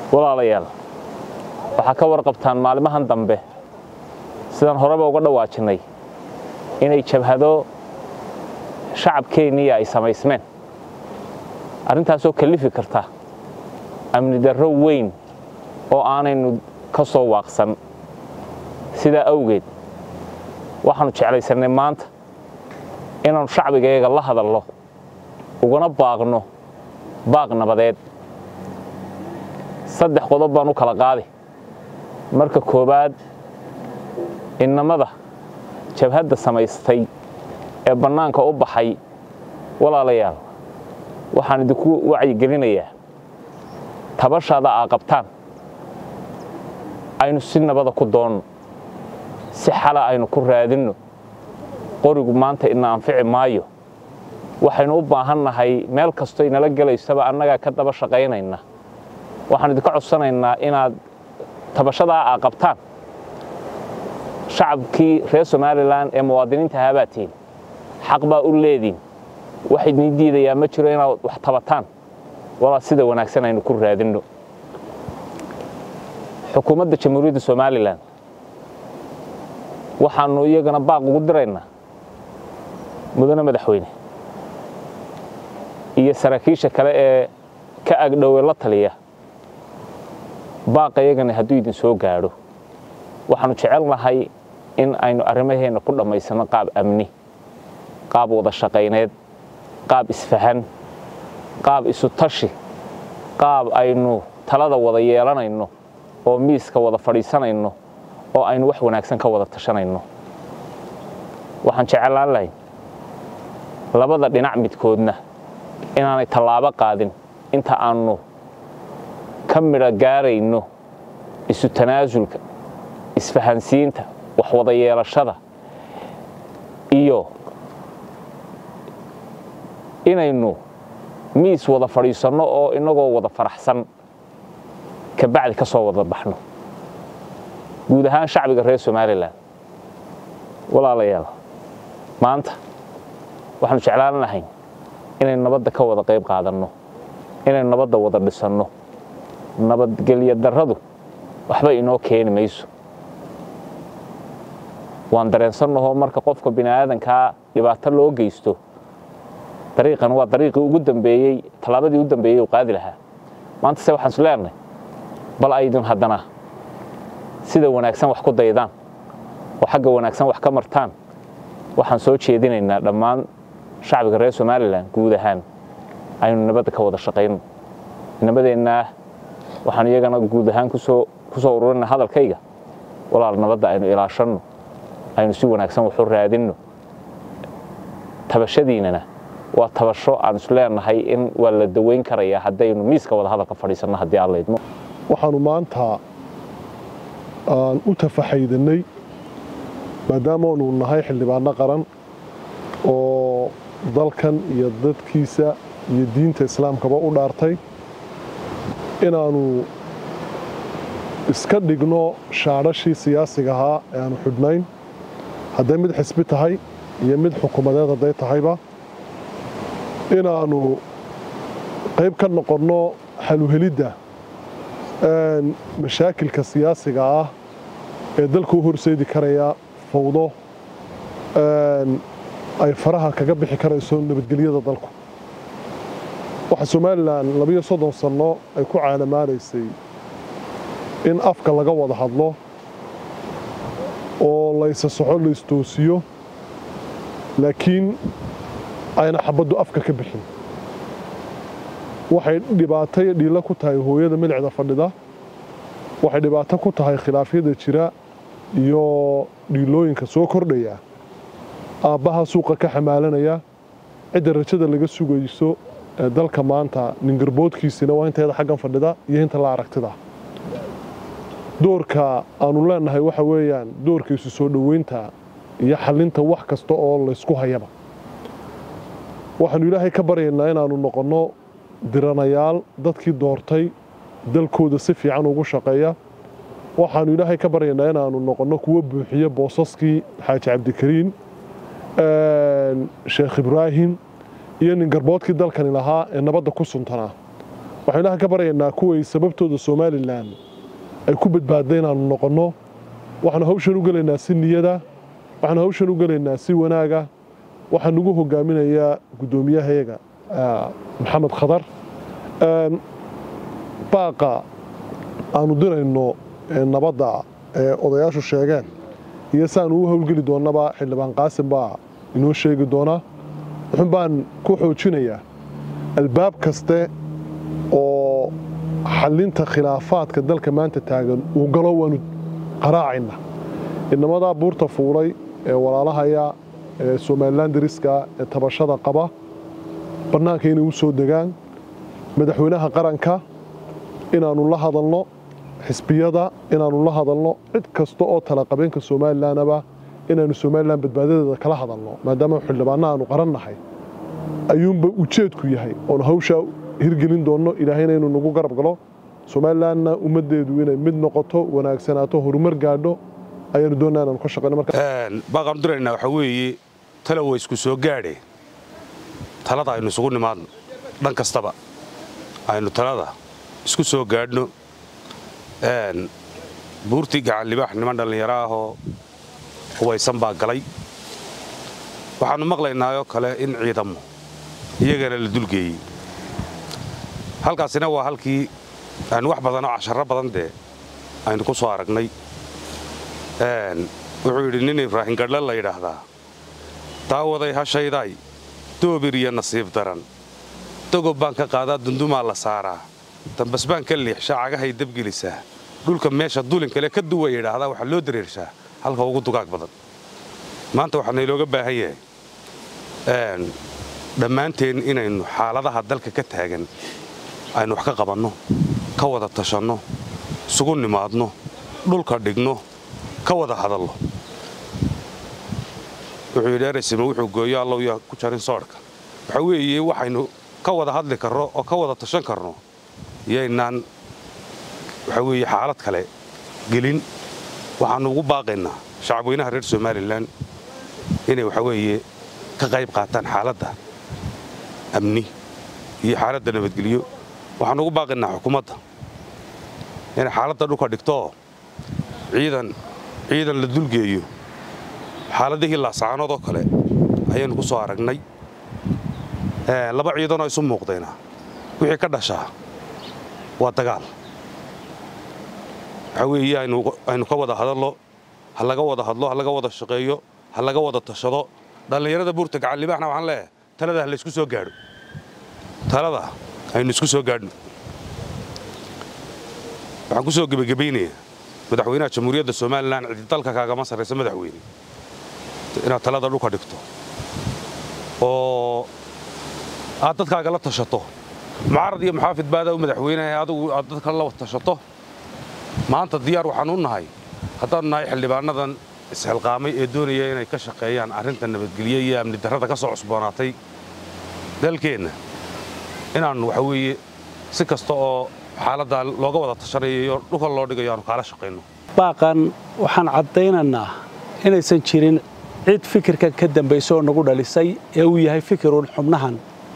walaalayaal waxaa ka warqabtaan maalimahan dambe sidaan horeba uga dhawaajinnay inay jabhado shacabkeenniya ay samaysmeen arrintaasoo kallifi karta amni darro weyn oo aanaynu ka soo waaqsan sidaa awgeed waxaannu jeclaysannay maanta inaannu shacbigayaga la hadalno ugana baaqno baaq nabadeed saddex qodob baan u kala qaadi marka koowaad innamada jabhadda samaystay ee bannaanka u baxay walaalayaal waxaan idinku wacyigelinayaa tabashaada aa qabtaan aynu si nabada ku doonno si xala aynu ku raadinno qorigu maanta ina anfici maayo waxaynu u baahannahay meel kastoo inala gelaysaba annagaa ka daba shaqaynayna waxaan idinka codsanaynaa inaad tabashadaa aa qabtaan shacabkii reer somalilan ee muwaadiniinta ahaabaa tihin xaq baa u leediin wax idin diidayaa ma jiro inaad wax tabataan walaa sida wanaagsan aynu ku raadinno xukuumadda jamhuuriyadda somalilan waxaannu iyagana baaq ugu diraynaa mudane madaxweyne iyo saraakiisha kale ee ka agdhowe la taliya baaqa iyagana hadduu idin soo gaadho waxaannu jecelnahay in aynu arrimaheenna ku dhammaysanno qaab amni qaab wada shaqayneed qaab isfahan qaab isu tashi qaab aynu talada wada yeelanayno oo miiska wada fadhiisanayno oo aynu wax wanaagsan ka wada tashanayno waxaan jeclaan lahay labada dhinac midkoodna inaanay tallaabo qaadin inta aannu ka midho gaarayno isu tanaasulka isfahansiinta wax wada yeelashada iyo inaynu miis wada fadhiisanno oo innagoo wada faraxsan kabacdi ka soo wada baxno guud ahaan shacbiga reer somalilan walaalayaal maanta waxaanu jeclaan lahayn inaynu nabadda ka wada qayb qaadanno inaynu nabadda wada dhisanno nabadgelyo darradu waxba inoo keeni mayso waan dareensannahoo marka qofka bini'aadankaa dhibaato loo geysto dariiqan waa dariiqii ugu dambeeyey tallaabadii ugu dambeeyey uu qaadi lahaa maanta se waxaan is leenahay bal aydin haddana sida wanaagsan wax ku daydaan oo xagga wanaagsan wax ka martaan waxaan soo jeedinaynaa dhammaan shacbiga reer somalilan guud ahaan aynu nabadda ka wada shaqayno nabadeennaa waxaan iyagana guud ahaan kusoo ku soo ururina hadalkayga walaal nabadda aynu ilaashanno aynu si wanaagsan waxu raadinno tabashadiinana waa tabasho aan is leenahay in waa la daweyn karayaa haddaynu miiska wada hadalka fadhiisanno haddii aan laydmo waxaanu maanta aan u tafaxaydanay maadaamaanu nahay xildhibaano qaran oo dalkan iyo dadkiisa iyo diinta islaamkaba u dhaartay inaannu iska dhigno shaadhashii siyaasiga ahaa ee aanu xidhnayn hadday mid xisbi tahay iyo mid xukuumadeed hadday tahayba inaannu qayb ka noqonno xaluhelidda mashaakilka siyaasiga ah ee dalka u horseedi karaya fawdo ay faraha kaga bixi karayso nabadgelyada dalku waxaa somalilan labiyo soddon sanno ay ku caalamaanaysay in afka laga wada hadlo oo laysa soxo laystoosiyo laakiin ayna xabaddu afka ka bixin waxay dhibaato iyo dhiilo ku tahay hooyada milicda fadhida waxay dhibaato ku tahay khilaafyada jira iyo dhiilooyinka soo kordhaya aabbaha suuqa ka xamaalanaya cidda rajada laga sugayso ee dalka maanta ningarboodkiisina waa inteeda xaggan fadhida iyo inta la aragtida doorka aanu leenahay waxa weeyaan doorka isu soo dhoweynta iyo xallinta wax kasta oo laysku hayaba waxaanu ilaahay ka baryaynaa inaannu noqonno diranayaal dadkii doortay dalkooda si fiican ugu shaqeeya waxaanu ilaahay ka baryaynaa inaannu noqonno kuwo buuxiya boosaskii xaaji cabdikariin sheekh ibraahim iyo nin garboodkii dalkani lahaa ee nabadda ku suntanaa waxaan ilaaha ka baryaynaa kuway sababtooda somalilan ay ku badbaadda inaanu noqonno waxaanu hawshan u gelaynaa si niyada waxaanu hawshan u gelaynaa si wanaaga waxaa nagu hogaaminayaa guddoomiyahayaga maxamed khadar baaqa aanu dirayno nabadda ee odayaashu sheegeen iyo si aanu u howlgeli doonnaba xildhibaan qaasim baa inoo sheegi doonaa wuxun baan ku xoojinayaa albaab kaste oo xallinta khilaafaadka dalka maanta taagan uu galo waanu qaraacayna inamadaa buurta fuulay ee walaalahaya ee somalilan dariska ee tabashada qaba bannaanka inay u soo degaan madaxweynaha qaranka inaannu la hadalno xisbiyada inaannu la hadalno cid kasta oo talaqabeenka somalilanaba inaannu somalilan badbaadadeeda kala hadalno maadaama xildhibaanna aanu qarannahay ayuunba ujeedku yahay oonu hawshaa hirgelin doonno ilaahayna inuu nagu garab galo somalilanna ummaddeedu inay mid noqoto wanaagsanaato horumar gaadho ayaanu doonnaa inaanu ka shaqayno marka baaqaanu diraynaa waxaa weeye tala way isku soo gaadhe talada aynu isugu nimaadno dhan kastaba aynu talada isku soo gaadhno buurtii gacan libaax niman dhallinyaro ahoo hubaysan baa galay waxaannu maqlaynaayoo kale in ciidamo iyagana la dulgeeyey halkaasina waa halkii aynu wax badanoo casharro badan dee aynu ku soo aragnay wuxuu yidhi nin ibraahin gadhle la yidhaahdaa daawaday hashaydaay doobir iyo nasiib daran dogob baan ka qaadaa dundumaa la saaraa dambas baan ka liixshaa cagahay dabgelisaa dhulka meesha dulin kale ka duwa yidhaahdaa waxaa loo dareershaa halka ugu dugaag badan maanta waxaa naylooga baahan yahay dhammaanteen inaynu xaaladaha dalka ka taagan aynu wax ka qabanno ka wada tashanno isugu nimaadno dhulka dhigno ka wada hadallo wuxuu yidhi eraysima wuxuu gooyo allow yaa ku jarin soodhka waxaa weeye waxaynu ka wada hadli karno oo ka wada tashan karno yaynaan waxaa weeye xaalad kale gelin waxaannu ugu baaqaynaa shacabweynaha reer somalilan inay waxaa weeye ka qayb qaataan xaaladda amni iyo xaaladda nabadgelyo waxaannu ugu baaqaynaa xukuumadda inay xaaladda dhulka dhigtooo ciidan ciidan la dulgeeyo xaaladihii laasacaanood oo kale ayaynu ku soo aragnay laba ciidanoo isu muuqdayna wixii ka dhashaa waa dagaal waxaa weeye aynu ka wada hadallo ha laga wada hadlo ha laga wada shaqeeyo ha laga wada tashado dhallinyarada buurta gacan libaaxna waxaan leeyahay talada ha laysku soo gaadho talada aynu isku soo gaadhno waxaan ku soo gebagabaynayaa madaxweynaha jamhuuriyadda somalilan cidi dalka kaagama sarraysa madaxweyne inaad talada dhulka dhigto oo aad dadkaaga la tashato mucaarad iyo muxaafid baada madaxweyneha adigu aad dadka la tashato maanta diyaar waxaan u nahay haddaanu nahay xildhibaanadan isxilqaamay ee doonaya inay ka shaqeeyaan arrinta nabadgelye iyo amni darrada ka soo cusboonaatay dalkeenna inaannu waxa weeye si kasta oo xaaladdaa looga wada tashanayo iyo dhulka loo dhigayo aanu kaala shaqayno baaqan waxaan caddaynaynaa inaysan jirin cid fikirkan ka dambaysa oo nagu dhalisay ee uu yahay fikiruun xubnahan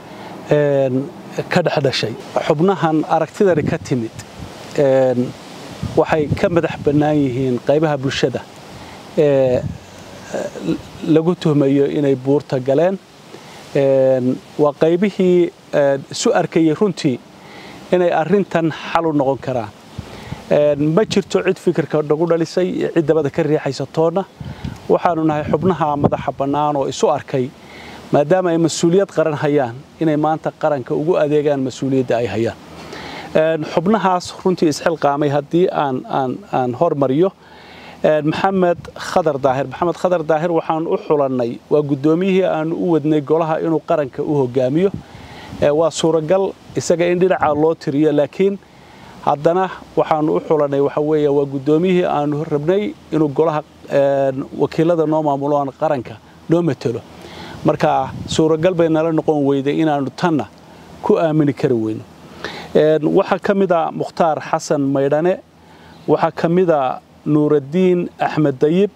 ka dhexdhashay xubnahan aragtidani ka timid waxay ka madax bannaan yihiin qaybaha bulshada ee lagu tuhmayo inay buurta galeen waa qaybihii isu arkayey runtii inay arrintan xal u noqon karaan ma jirto cid fikirka nagu dhalisay iyo cid dabada ka riixaysa toonna waxaanu nahay xubnaha madaxa bannaan oo isu arkay maadaama ay mas-uuliyad qaran hayaan inay maanta qaranka ugu adeegaan mas-uuliyadda ay hayaan xubnahaas runtii isxilqaamay haddii aan aan aan hormariyo maxamed khadar daahir maxamed khadar daahir waxaan u xulannay waa guddoomiyihii aanu u wadnay golaha inuu qaranka u hogaamiyo waa suuragal isaga in dhinaca loo tiriyo laakiin haddana waxaanu u xulannay waxa weeye waa guddoomiyihii aanu rabnay inuu golaha wakiilada noo maamulo aan qaranka noo matelo marka suuragal bay nala noqon weyday inaannu tanna ku aamini kari weyno waxaa ka mid a mukhtaar xasan maydhane waxaa ka mid a nuuraddiin axmed dayib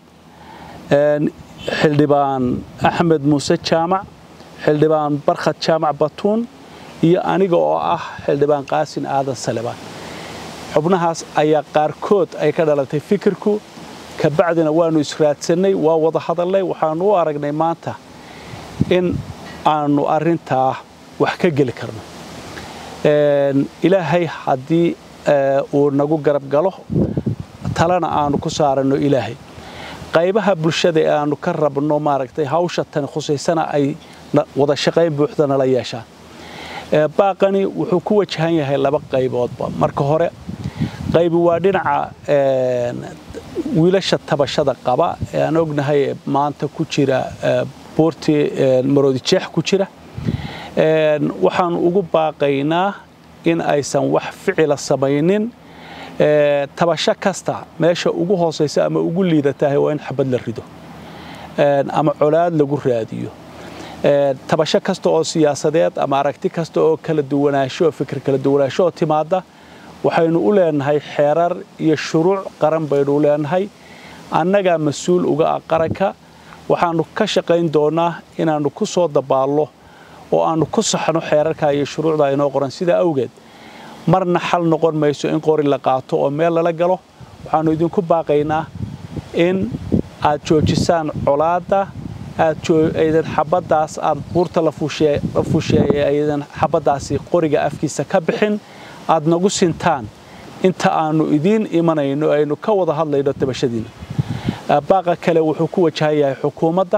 xildhibaan axmed muuse jaamac xildhibaan barkhad jaamac batuun iyo aniga oo ah xildhibaan qaasin aadan salebaan xubnahaas ayaa qaarkood ay ka dhalatay fikirku kabacdina waannu israadsannay waa wada hadalnay waxaannu u aragnay maanta in aannu arrintaa wax ka geli karno ilaahay haddii uu nagu garab galo talena aanu ku saaranno ilaahay qaybaha bulshada ee aanu ka rabno maaragtay hawsha tani khusaysana ay wada shaqayn buuxda nala yeeshaan baaqani wuxuu ku wajahan yahay laba qayboodba marka hore qaybi waa dhinaca wiilasha tabashada qaba ee aan ognahay ee maanta ku jira buurtii maroodijeex ku jira waxaan ugu baaqaynaa in aysan wax ficila samaynin tabasho kasta meesha ugu hoosaysa ama ugu liidatahay waa in xabad la rido ama colaad lagu raadiyo tabasho kasta oo siyaasadeed ama aragti kasta oo kala duwanaansho fikir kala duwanaansho oo timaada waxaynu u leenahay xeerar iyo shuruuc qaran baynu u leenahay annagaa mas-uul uga ah qaranka waxaannu ka shaqayn doonaa inaannu ku soo dabaallo oo aannu ku saxno xeerarka iyo shuruucda inoo qoran sidaa awgeed marna xal noqon mayso in qori la qaato oo meel lala galo waxaannu idinku baaqaynaa in aad joojisaan colaadda aadaydan xabaddaas aad buurta la fuusheeye aydan xabaddaasi qoriga afkiisa ka bixin aad nagu sintaan inta aannu idiin imanayno aynu ka wada hadlayno tabashadiina baaqa kale wuxuu ku wajahan yahay xukuumadda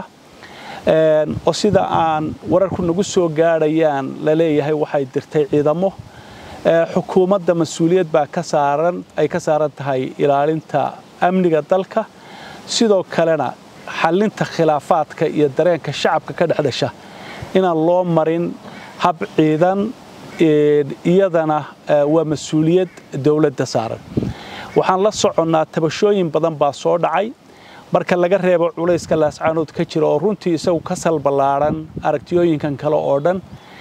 oo sida aan wararku nagu soo gaadhayaan la leeyahay waxay dirtay ciidamo xukuumadda mas-uuliyad baa ka saaran ay ka saaran tahay ilaalinta amniga dalka sidoo kalena xallinta khilaafaadka iyo dareenka shacabka ka dhex dhasha inaan loo marin hab ciidan iyadana waa mas-uuliyad dowladda saaran waxaan la soconnaa tabashooyin badan baa soo dhacay marka laga reebo culayska laascaanood ka jira oo runtii isagu ka salballaadhan aragtiyooyinkan kale oo dhan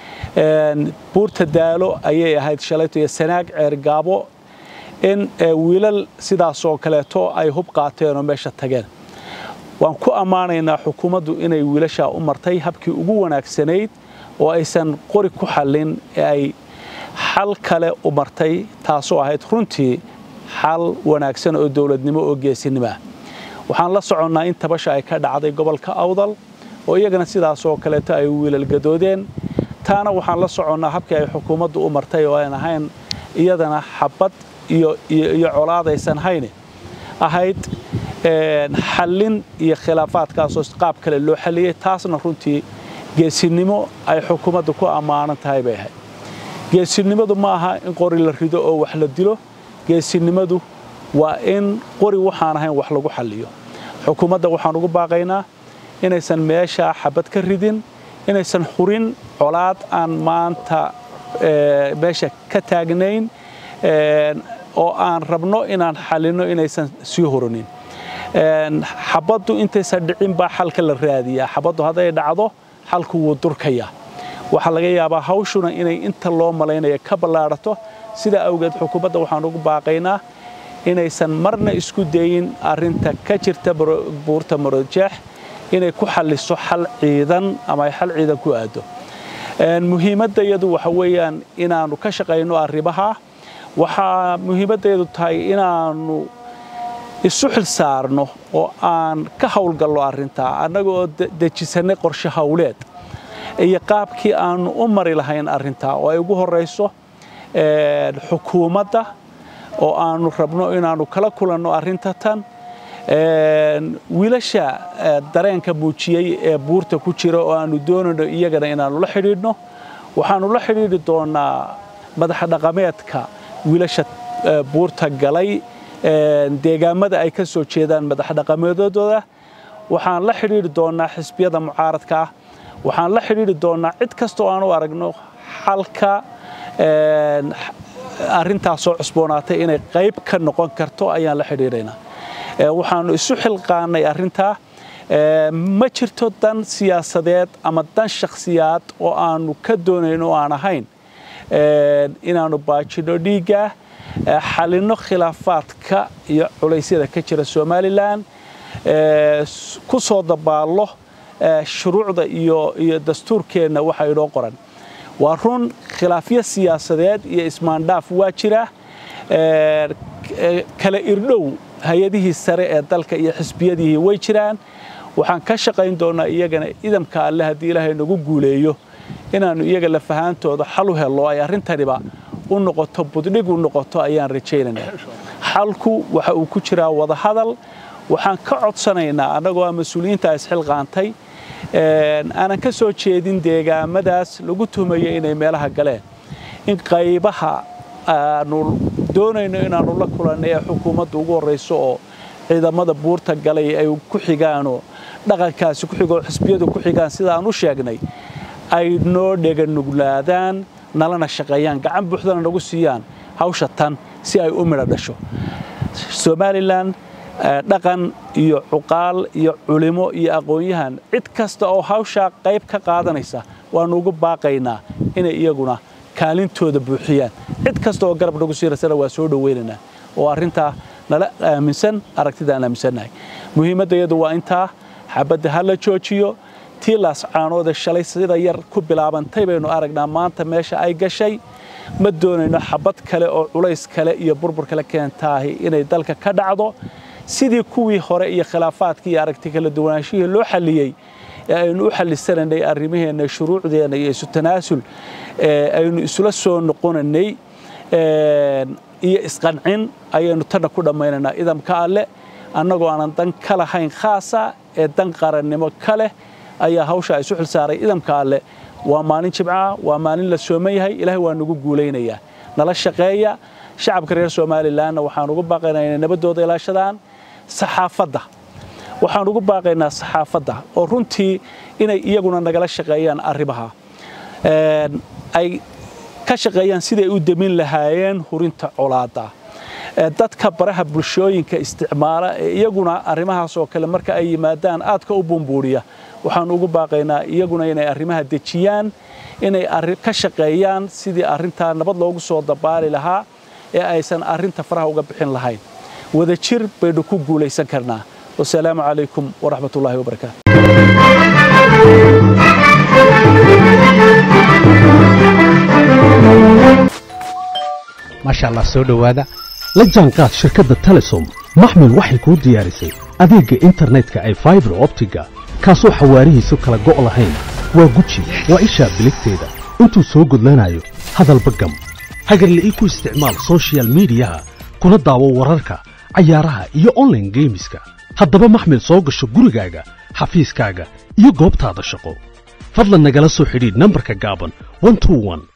buurta daalo ayay ahayd shalayto iyo sanaag ceergaabo in wiilal sidaasoo kaleeto ay hub qaateen oo meesha tageen waan ku ammaanaynaa xukuumaddu inay wiilashaa u martay habkii ugu wanaagsanayd oo aysan qori ku xallin ee ay xal kale u martay taasoo ahayd runtii xal wanaagsan oo dowladnimo oo geesinimoah waxaan la soconnaa in tabasha ay ka dhacday gobolka awdal oo iyagana sidaasoo kaleeto ay wiilal gadoodeen taana waxaan la soconnaa habkii ay xukuumaddu u martay oo aan ahayn iyadana xabad iyo colaadaysan hayne ahayd xallin iyo khilaafaadkaasoo qaab kale loo xalliyey taasna runtii geesinimo ay xukuumadda ku ammaanan tahay bay ahayd geesinimadu ma aha in qori la rido oo wax la dilo geesinimadu waa in qori waxaan ahayn wax lagu xalliyo xukuumadda waxaan ugu baaqaynaa inaysan meeshaa xabad ka ridin inaysan xurin colaad aan maanta meesha ka taagnayn oo aan rabno inaan xallinno inaysan sii huranin xabaddu intaysan dhicin baa xalka la raadiyaa xabaddu hadday dhacdo xalku wuu durkayaa waxaa laga yaabaa hawshuna inay inta loo malaynaya ka ballaadhato sidaa awgeed xukuumadda waxaan ugu baaqaynaa inaysan marna isku dayin arrinta ka jirta buurta marojeex inay ku xalliso xal ciidan ama ay xal ciidan ku aado muhiimaddayadu waxa weeyaan inaannu ka shaqayno arrimaha waxaa muhiimaddeedu tahay inaannu isu xil saarno oo aan ka howlgallo arrintaa annaga oo dejisannay qorshe howleed iyo qaabkii aannu u mari lahayn arrintaa oo ay ugu horrayso xukuumadda oo aannu rabno inaannu kala kulanno arrinta tan wiilasha dareenka muujiyey ee buurta ku jira oo aannu doonayno iyagana inaannu la xidhiidhno waxaannu la xidhiidhi doonnaa madaxa dhaqameedka wiilasha buurta galay deegaamada ay ka soo jeedaan madax dhaqameedooda waxaan la xidhiidhi doonnaa xisbiyada mucaaradka ah waxaan la xidhiidhi doonnaa cid kastoo aan u aragno xalka arrintaasoo cusboonaatay inay qayb ka noqon karto ayaan la xidhiidhaynaa waxaannu isu xilqaannay arrintaa ma jirto dan siyaasadeed ama dan shakhsiyaad oo aannu ka doonayno oo aan ahayn inaannu baajinno dhiiggaa xalinno khilaafaadka iyo culaysyada ka jira somalilan ku soo dabaallo shuruucda iyo iyo dastuurkeenna waxa inoo qoran waa run khilaafyo siyaasadeed iyo ismaandhaaf waa jira kala irdhow hay-adihii sare ee dalka iyo xisbiyadihii way jiraan waxaan ka shaqayn doonnaa iyagana idamka alle haddii ilaahay nagu guuleeyo inaannu iyaga lafahaantooda xal u hello ay arrintaniba u noqoto buddhig u noqoto ayaan rajaynaynaa xalku waxa uu ku jiraa wadahadal waxaan ka codsanaynaa annagoo a mas-uuliyiinta isxilqaantay aanan ka soo jeedin deegaamadaas lagu tuhmayo inay meelaha galeen in qaybaha aanu doonayno inaannu la kulanno ee xukuumadda ugu horrayso oo ciidamada buurta galay ay ku xigaanoo dhaqankaasi ku xigoo xisbiyadu ku xigaan sida aan u sheegnay ay noo dheganuglaadaan nalana shaqeeyaan gacan buuxdana nagu siiyaan hawsha tan si ay u midho dhasho somalilan dhaqan iyo cuqaal iyo culimo iyo aqoon-yahan cid kasta oo hawshaa qayb ka qaadanaysa waannu ugu baaqaynaa inay iyaguna kaalintooda buuxiyaan cid kasta oo garab nagu siirasana waa soo dhowaynaynaa oo arrintaa nala aaminsan aragtida aan aaminsannahay muhiimadda iyadu waa intaa xabadda ha la joojiyo tii laascaanoode shalay sida yar ku bilaabantay baynu aragnaa maanta meesha ay gashay ma doonayno xabad kale oo culays kale iyo burbur kale keentaahi inay dalka ka dhacdo sidii kuwii hore iyo khilaafaadkii iyo aragti kala duwanaanshihii loo xalliyey ee aynu u xallisanaynay arrimaheenna shuruucdeenna iyo isu tanaasul aynu isula soo noqonaynay iyo isqancin ayaynu tanna ku dhammaynaynaa idamka alle annagoo aanan dan ka lahayn khaasa ee dan qarannimo ka leh ayaa hawsha isu xilsaaray idamka alle waa maalin jimcaha waa maalin la sooman yahay ilaahay waa nagu guulaynayaa nala shaqeeya shacabka reer somalilanna waxaan ugu baaqaynaa inay nabaddooda ilaashadaan saxaafadda waxaan ugu baaqaynaa saxaafadda oo runtii inay iyaguna nagala shaqeeyaan arrimaha ay ka shaqeeyaan siday u demin lahaayeen hurinta colaadda dadka baraha bulshooyinka isticmaala ee iyaguna arrimahaas oo kale marka ay yimaadaan aadka u bumbuuriya waxaan ugu baaqaynaa iyaguna inay arrimaha dejiyaan inay ka shaqeeyaan sidii arrintaa nabad loogu soo dabaali lahaa ee aysan arrinta faraha uga bixin lahayn wadajir baynu ku guulaysan karnaa wasalaamu calaykum waraxmat ullahi wabarakaatu maasha allah soo dhowaada la jaanqaad shirkadda telesom maxmil waxay kuu diyaarisay adeegga internetka ay faibar optiga kaasoo xawaarihiisu kala go' lahayn waa guji waa ishaa biligteeda intuu soo gudlanayo hadalba gam hagarle ii ku isticmaal sochial midiyaha kuna daawo wararka cayaaraha iyo onlaine geemiska haddaba maxmil soo gasho gurigaaga xafiiskaaga iyo goobtaada shaqo fadlan nagala soo xidhiidh nambarka gaaban